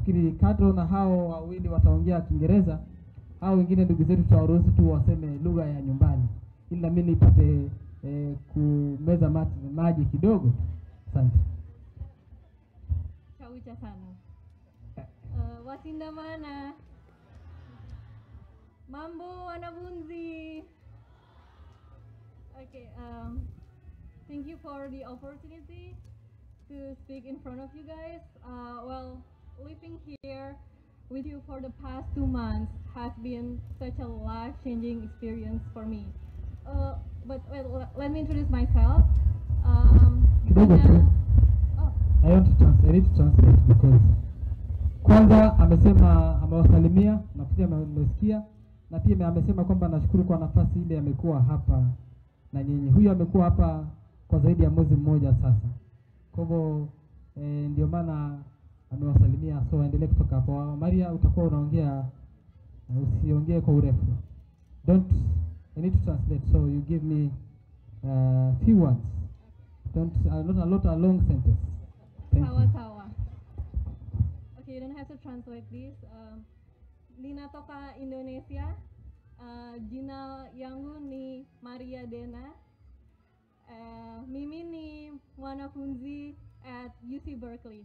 nafikiri kadro na hao wawili wataongea Kiingereza, hao wengine ndugu zetu tutawaruhusu tu waseme lugha ya nyumbani, ili nami nipate eh, kumeza mati, maji kidogo. Asante. Chawucha sana. Uh, watinda mana. Mambo wanafunzi. Okay, um, thank you for the opportunity to speak in front of you guys. Uh, well, living here with you for the past two months has been such a life-changing experience for me. Uh, but well, le- let me introduce myself. Um, Kidogo tu. Nina- oh, I want to trans I need to translate because kwanza amesema amewasalimia na pia ame- mmesikia na pia amesema kwamba nashukuru kwa nafasi ile amekuwa hapa na nyinyi. Huyu amekuwa hapa kwa zaidi ya mwezi mmoja sasa, kwa hivyo eh, ndio maana amewasalimia, so aendelee kutoka hapo. Maria, utakuwa unaongea, uh, usiongee kwa urefu. Don't I need to translate, so you give me uh, few words. Don't uh, not a lot a long sentence. Thank Tawa you. tawa. Okay, you don't have to translate this. Um, ninatoka Indonesia. Uh, jina yangu ni Maria Dena. Uh, mimi ni mwanafunzi at UC Berkeley.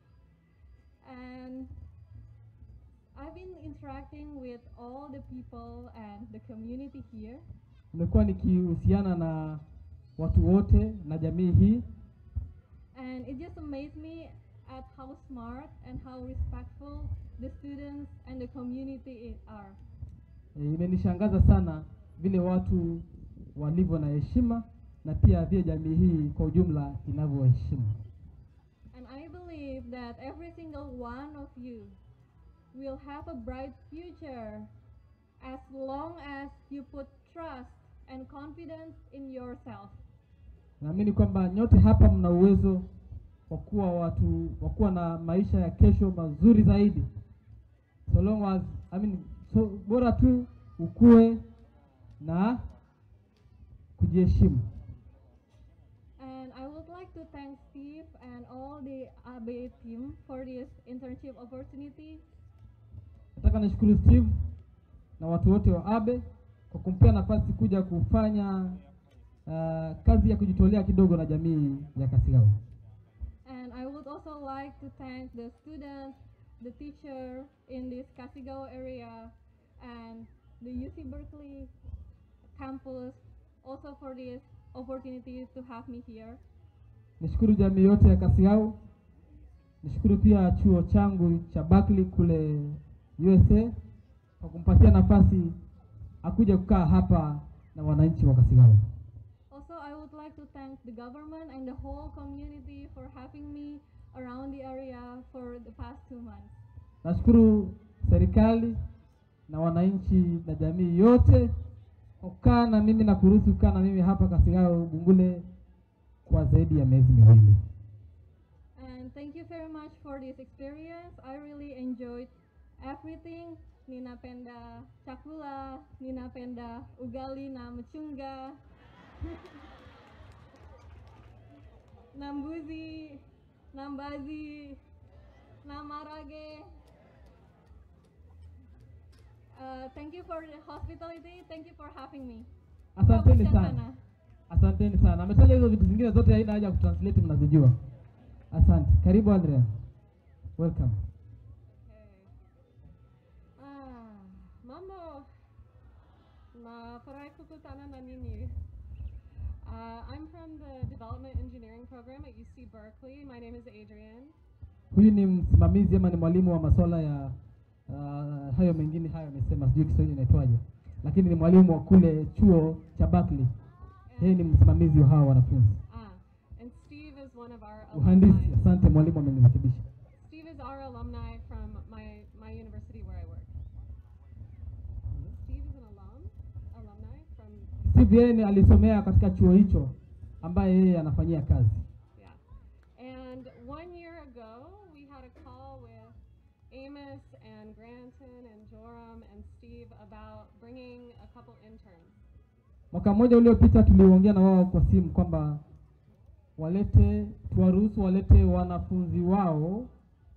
And I've been interacting with all the people and the community here. Nimekuwa nikihusiana na watu wote na jamii hii And it just amazed me at how smart and how respectful the students and the community i- are. e, imenishangaza sana vile watu walivyo na heshima na pia vile jamii hii kwa ujumla inavyoheshimu. And I believe that every single one of you will have a bright future as long as you put trust and confidence in yourself. Naamini kwamba nyote hapa mna uwezo wa kuwa watu wa kuwa na maisha ya kesho mazuri zaidi, so long as I mean, so bora tu ukue na kujiheshimu. And I would like to thank Steve and all the ABE team for this internship opportunity. Nataka nishukuru Steve na watu wote wa ABE kwa kumpea nafasi kuja kufanya uh, kazi ya kujitolea kidogo na jamii ya Kasigao. And I would also like to thank the students, the teacher in this Kasigao area, and the UC Berkeley campus also for this opportunity to have me here. Nishukuru jamii yote ya Kasigao. Nishukuru pia chuo changu cha Berkeley kule USA kwa kumpatia nafasi akuja kukaa hapa na wananchi wa Kasigao. Also, I would like to thank the government and the whole community for having me around the area for the past two months. Nashukuru serikali na wananchi na jamii yote kwa kukaa na mimi na kuruhusu kukaa na mimi hapa Kasigao Bungule kwa zaidi ya miezi miwili. And thank you very much for this experience. I really enjoyed everything. Ninapenda chakula, ninapenda ugali na mchunga, na mbuzi, na mbazi, na marage. Uh, thank you for the hospitality. Thank you for having me. Asanteni Kabusha sana, asanteni sana. Ametaja hizo vitu zingine zote, haina haja ya kutranslate, mnazijua. Asante. Karibu Andrea, welcome. Okay. Ah, mambo. Nafurahi kukutana na ninyi. Uh, I'm from the Development Engineering Program at UC Berkeley. My name is Adrian. Huyu ni msimamizi ama ni mwalimu wa masuala ya uh, hayo mengine hayo amesema, sijui Kiswahili inaitwaje, lakini ni mwalimu wa kule chuo cha Berkeley. Yeye ni msimamizi wa hawa wanafunzi. Ah, and Steve is one of our Uhandisi. alumni. Asante mwalimu, amenirekebisha. Steve is our alumni from my, my university where I work. Steve is an alum, alumni from, Steve yeye ni alisomea katika chuo hicho ambaye yeye anafanyia kazi. yeah. And one year ago, we had a call with Amos and Granton and Joram and Steve about bringing a couple interns. Mwaka mmoja uliopita tuliongea na wao kwa simu kwamba walete tuwaruhusu walete wanafunzi wao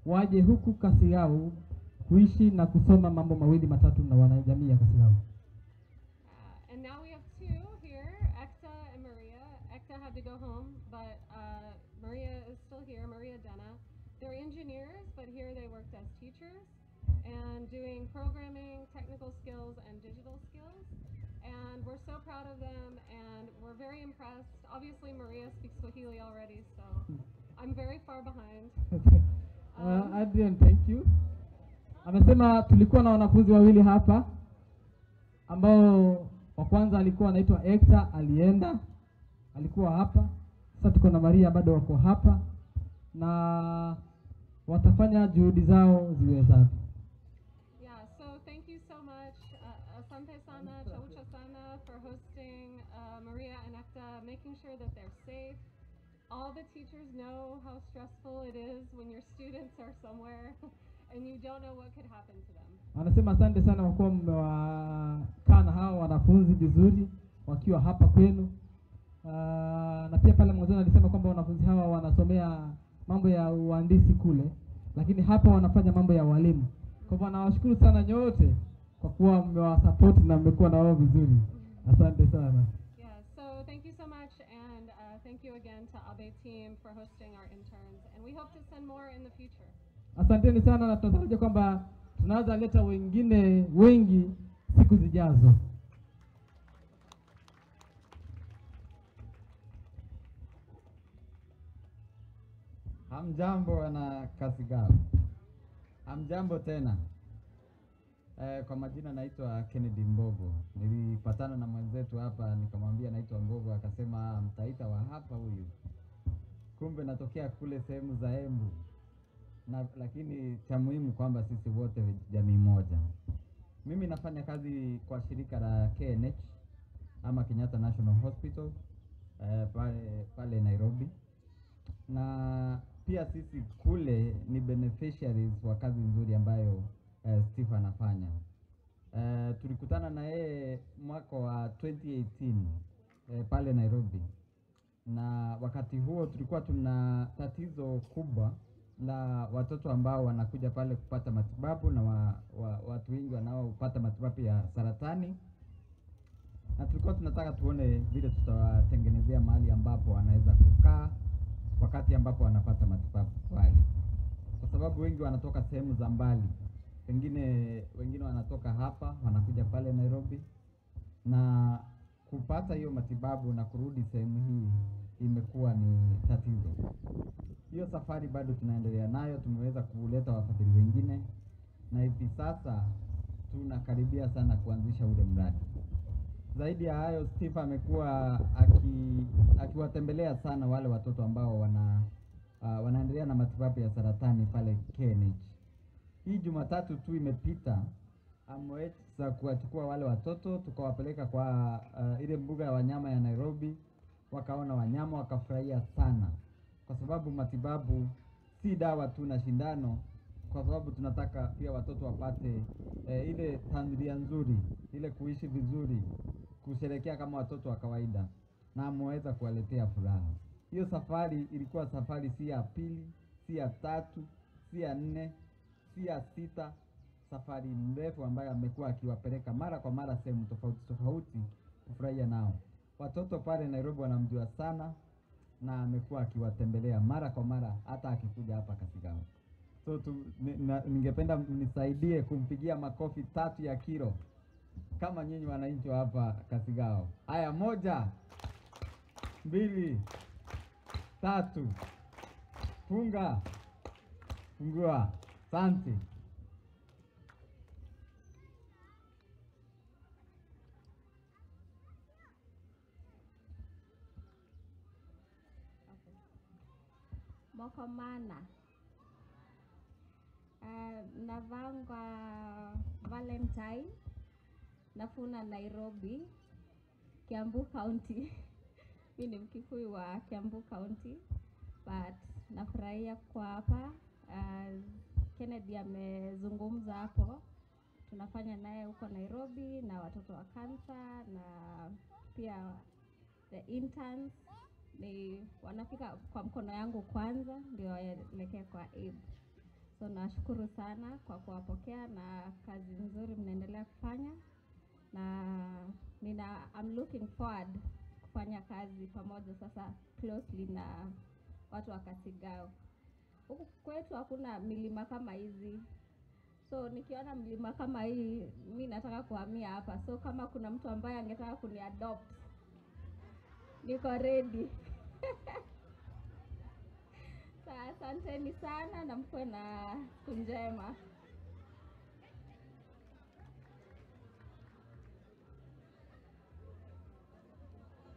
waje huku Kasigao kuishi na kusoma mambo mawili matatu na wanajamii ya Kasigao. Uh, and now we have two here, Ekta and Maria. Ekta had to go home, but uh, Maria is still here, Maria Dena. They're engineers, but here they worked as teachers and doing programming, technical skills, and digital skills. And we're so proud of them, and we're very impressed. Obviously, Maria speaks Swahili already, so I'm very far behind. Uh, Adrian, thank you. Amesema tulikuwa na wanafunzi wawili hapa ambao wa kwanza alikuwa anaitwa Ekta, alienda alikuwa hapa. Sasa tuko na Maria bado wako hapa na watafanya juhudi zao ziwezavyo. Yeah, so thank you so much, uh, Asante Sana, Chaucha Sana, for hosting uh, Maria and Ekta, making sure that they're safe. All the teachers know how stressful it is when your students are somewhere and you don't know what could happen to them. Anasema asante sana kwa kuwa mmewakaa na hawa wanafunzi vizuri wakiwa hapa kwenu. Uh, na pia pale mwanzoni alisema kwamba wanafunzi hawa wanasomea mambo ya uhandisi kule, lakini hapa wanafanya mambo ya walimu. Kwa hivyo nawashukuru sana nyote kwa kuwa mmewasapoti na mmekuwa na wao vizuri. Asante sana. Yeah, so thank you so much, and uh, thank you again to Abe team for hosting our interns, and we hope to send more in the future. Asanteni sana na tunatarajia kwamba tunaweza leta wengine wengi siku zijazo. Hamjambo wana Kasigao, hamjambo tena. Eh, kwa majina naitwa Kennedy Mbogo. Nilipatana na mwenzetu hapa nikamwambia naitwa Mbogo, akasema "Ah, mtaita wa hapa huyu, kumbe natokea kule sehemu za Embu na, lakini cha muhimu kwamba sisi wote jamii moja. Mimi nafanya kazi kwa shirika la KNH ama Kenyatta National Hospital eh, pale, pale Nairobi na pia sisi kule ni beneficiaries wa kazi nzuri ambayo eh, Steve anafanya. Eh, tulikutana na yeye mwaka wa 2018 eh, pale Nairobi, na wakati huo tulikuwa tuna tatizo kubwa la watoto ambao wanakuja pale kupata matibabu na wa, wa, watu wengi wanaopata matibabu ya saratani na tulikuwa tunataka tuone vile tutawatengenezea mahali ambapo wanaweza kukaa wakati ambapo wanapata matibabu pale, kwa sababu wengi wanatoka sehemu za mbali, pengine wengine wanatoka hapa wanakuja pale Nairobi, na kupata hiyo matibabu na kurudi sehemu hii imekuwa ni tatizo. Hiyo safari bado tunaendelea nayo, tumeweza kuleta wafadhili wengine, na hivi sasa tunakaribia sana kuanzisha ule mradi. Zaidi ya hayo, Steve amekuwa aki, akiwatembelea sana wale watoto ambao wana uh, wanaendelea na matibabu ya saratani pale KNH. Hii Jumatatu tu imepita ameweza kuwachukua wale watoto tukawapeleka kwa uh, ile mbuga ya wanyama ya Nairobi, wakaona wanyama wakafurahia sana, kwa sababu matibabu si dawa tu na shindano, kwa sababu tunataka pia watoto wapate eh, ile tamthilia nzuri, ile kuishi vizuri, kusherekea kama watoto wa kawaida, na ameweza kuwaletea furaha. Hiyo safari ilikuwa safari si ya pili, si ya tatu, si ya nne, si ya sita, safari mrefu ambayo amekuwa akiwapeleka mara kwa mara sehemu tofauti tofauti kufurahia nao. Watoto pale Nairobi wanamjua sana na amekuwa akiwatembelea mara kwa mara hata akikuja hapa Kasigao. So tu, ni, na, ningependa mnisaidie kumpigia makofi tatu ya kilo kama nyinyi wananchi wa hapa Kasigao. Haya, moja, mbili, tatu, funga, fungua. Asante. Mokomana. Uh, navangwa Valentine nafuna Nairobi, Kiambu County. Mi ni Mkikuyu wa Kiambu County but nafurahia kwa hapa. Uh, Kennedy amezungumza hapo, tunafanya naye huko Nairobi na watoto wa kansa na pia the interns ni wanafika kwa mkono yangu kwanza ndio waelekee kwa AIB. So nashukuru sana kwa kuwapokea na kazi nzuri mnaendelea kufanya, na nina I'm looking forward kufanya kazi pamoja sasa closely na watu wa Kasigao. Huku kwetu hakuna milima kama hizi, so nikiona mlima kama hii mi nataka kuhamia hapa. So kama kuna mtu ambaye angetaka kuniadopt niko ready. Sa asanteni sana na mkuwe na siku njema.